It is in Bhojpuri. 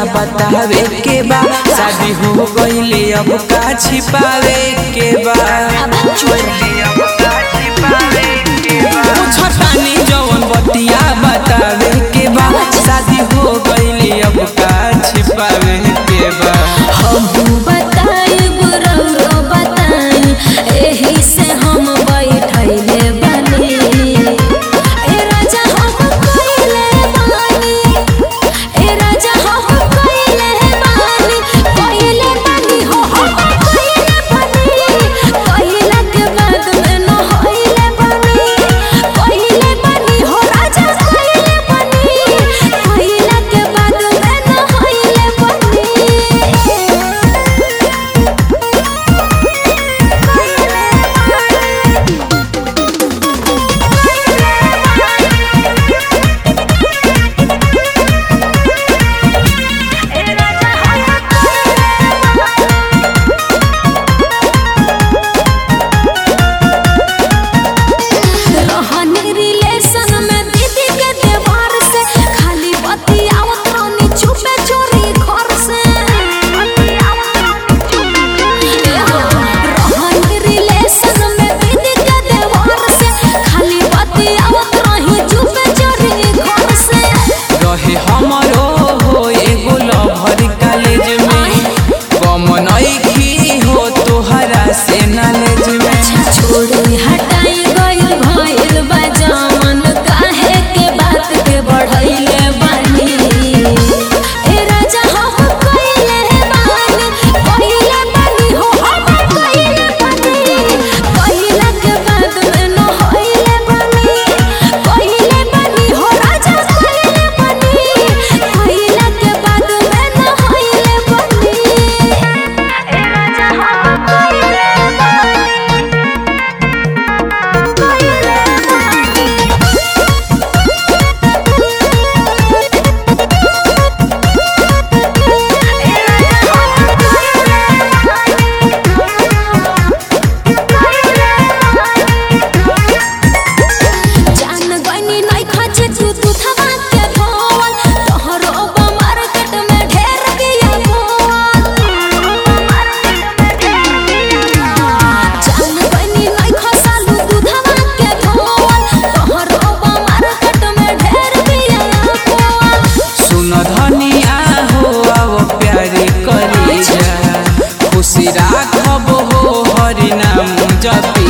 बतावे के बा शादी हो गईले अब का छिपावे के बा छठानी जवन बतिया बतावे के बा शादी हो गईले अब का छिपावे के बा हम बताइब रौरो बताई एही से हम बैठैले बानी ए राजा हम कइले बानी ए राजा हम कइले बानी कइले बानी हो हम कइले बानी कइला के बाद में न होइले बानी कइले बानी हो राजा कइले बानी कइला के बाद में न होइले बानी रहनी रिलेशन में दीदी के देवर से खाली बतियावत रहनी छुपे चोरी घर से रहनी रिलेशन में दीदी के देवर से खाली बतियावत रही छुपे चोरी घर से रहे हमरो हो एगो लभर कॉलेज में कम नइखी हो तोहरा से नॉलेज में छोड़ी हटाई गइल भइल बा जमन काहे के बात के बढ़ैले बानी ए राजा हम कइले बानी कइले बानी हो हम कइले बानी कइला के बाद में न होइले बानी कइले बानी हो राजा कइले बानी कइला के बाद में न होइले बानी ए राजा हम कइले बानी जान गइनी नै खचे तू तू थवा के धोवल तोहरो बा मार्केट में ढेर बिया बोल जान गइनी नै खसालू तू थवा के धोवल तोहरो बा मार्केट में ढेर बिया बोल सुन धनिया हो अब प्यारी करी जा खुशी राखब हो हरि नाम जपी